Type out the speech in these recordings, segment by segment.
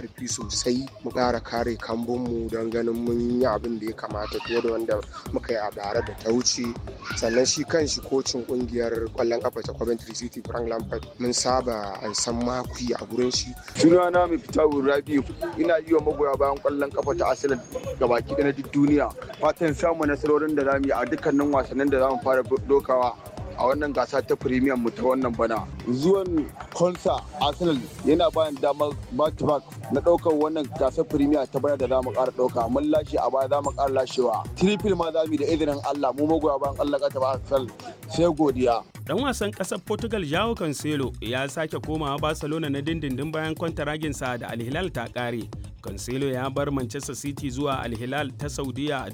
ƙarfi sosai mu ƙara kare kambunmu don ganin mun yi abin da ya kamata fiye da wanda muka yi a bara da ta wuce sannan shi kan shi kocin ƙungiyar ƙwallon ƙafa ta Coventry City Frank Lampard mun saba an san makuyi a gurin shi. Sunana mai fita Rabiu ina yi wa magoya bayan ƙwallon ƙafa ta Arsenal gabaki da na duk duniya fatan samun nasarorin da zamu yi a dukkanin wasannin da zamu fara dokawa a wannan gasa ta premium mu ta wannan bana zuwan konsa arsenal yana bayan damar back to back na daukar wannan gasar premier ta bana da zamu ƙara dauka mun lashe a baya zamu ƙara lashewa triple ma zamu yi da izinin Allah mu magoya bayan Allah ka ta arsenal sai godiya Dan wasan ƙasar Portugal Joao Cancelo ya sake komawa Barcelona na dindindin bayan kwantaraginsa da Al Hilal ta ƙare. Cancelo ya bar Manchester City zuwa Al Hilal ta Saudiya a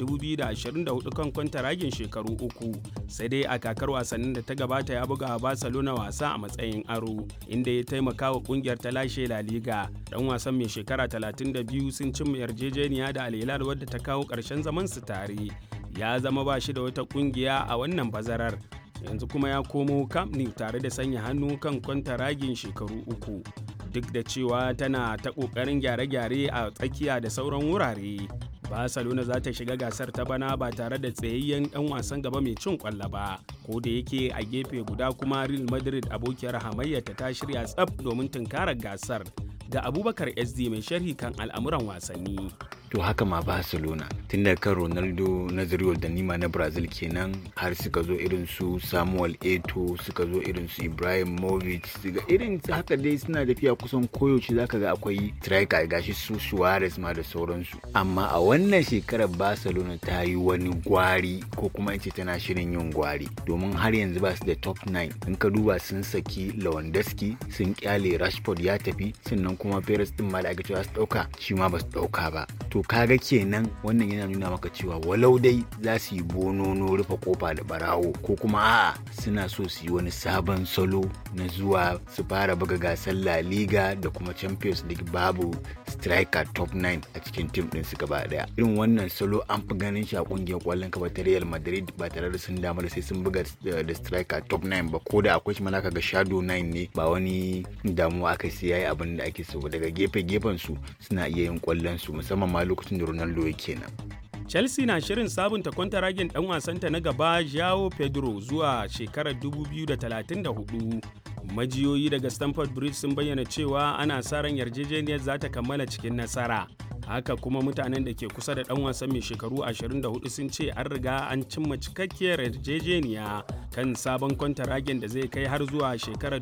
2024 kan kwantaragin shekaru uku. Sai dai a kakar wasannin da ta gabata ya buga Barcelona wasa a matsayin aro, inda ya taimaka wa kungiyar ta lashe La Liga. Dan wasan mai shekara 32 sun cimma yarjejeniya da Al Hilal wadda ta kawo ƙarshen zaman su tare. Ya zama ba shi da wata kungiya a wannan bazarar. yanzu kuma ya komo Camp Nou tare da sanya hannu kan kwantaragin shekaru uku duk da cewa tana ta ƙoƙarin gyare-gyare a tsakiya da sauran wurare. Barcelona za ta shiga gasar ta bana ba tare da tsayayyen ɗan wasan gaba mai cin ƙwallo ba, ko da yake a gefe guda kuma Real Madrid abokiyar hamayyata ta shirya tsaf domin tunkarar gasar. Ga Abubakar SD mai sharhi kan al'amuran wasanni. to haka ma barcelona tun da kan ronaldo nazario da nima na brazil kenan har suka zo irin su samuel eto suka zo irin su ibrahim movic ga irin haka dai suna tafiya kusan koyaushe zaka ga akwai striker gashi su suarez ma da sauransu amma a wannan shekarar barcelona ta yi wani gwari ko kuma in ce tana shirin yin gwari domin har yanzu ba su da top 9 in ka duba sun saki lewandowski sun kyale rashford ya tafi sannan kuma perez din ma da aka cewa su dauka shi ma ba su dauka ba to kaga kenan wannan yana nuna maka cewa walau dai za su yi bonono rufe kofa da barawo ko kuma a'a suna so su yi wani sabon salo na zuwa su fara buga gasar La Liga da kuma Champions League babu striker top 9 a cikin tim din su gaba daya irin wannan salo an fi ganin shi a kungiyar kwallon kafa ta Real Madrid ba tare da sun damu da sai sun buga da striker top 9 ba ko da akwai shi malaka ga shadow 9 ne ba wani damuwa aka sai yayi abin da ake so daga gefe gefen su suna iya yin kwallon su musamman ma lokacin da Ronaldo yake nan. Chelsea na shirin sabunta kwantaragin dan wasanta na gaba Joao Pedro zuwa shekarar 2034. Majiyoyi daga Stamford Bridge sun bayyana cewa ana sa ran yarjejeniyar za ta kammala cikin nasara. Haka kuma mutanen da ke kusa da dan wasan mai shekaru 24 sun ce an riga an cimma cikakkiyar yarjejeniya kan sabon kwantaragin da zai kai har zuwa shekarar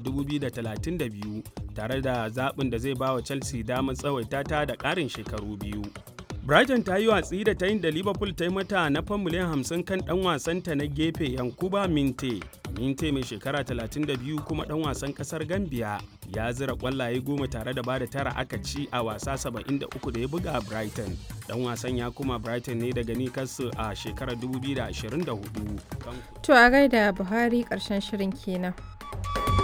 2032 tare da zaɓin da zai ba wa Chelsea damar tsawaita ta da ƙarin shekaru biyu. Brighton ta yi watsi da ta yin da Liverpool ta yi mata na fan miliyan 50 kan ɗan wasanta na gefe Yankuba Minte. Minte mai shekara 32 kuma ɗan wasan ƙasar Gambia ya zira ƙwallaye goma tare da bada tara aka ci a wasa 73 da ya buga Brighton. Ɗan wasan ya kuma Brighton ne daga Newcastle a shekarar 2024. To a gaida Buhari ƙarshen shirin kenan.